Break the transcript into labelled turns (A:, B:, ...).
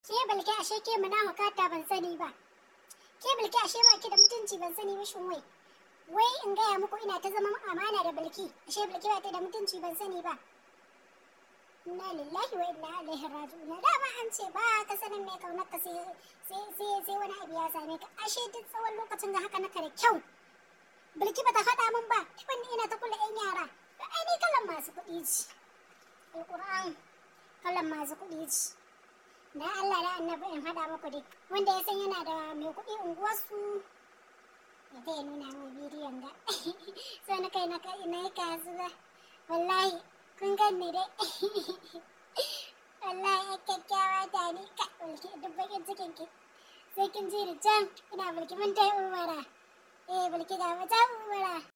A: Ke balki ashe ke muna hukata ban sani ba. Ke balki ashe ba ki da mutunci ban sani ba shin wai. Wai in gaya muku ina ta zama amana da balki. Ashe balki ba ta da mutunci ban sani ba. Inna lillahi wa inna ilaihi raji'un. Dama an ce ba ka sanin me kaunar ka sai sai sai wani abu ya same ka. Ashe duk tsawon lokacin da haka naka da kyau. Bilki bata faɗa min ba, wanda ina ta kula 'yan yara. Ai ni kalan masu kuɗi ce. Alƙur'an kalan masu kuɗi ce. Da Allah da annabi in haɗa muku dai. Wanda ya san yana da mai kuɗi unguwarsu ya ta nuna min bidiyon ga. So na kai na kai na yi kasuwa. Wallahi kun ganni dai. Wallahi ya kyakkyawa ta ni ka bulki duk bakin cikin ki. Sai kin ji ni can ina bulki mun ta umara. Eh bulki ga mata umara.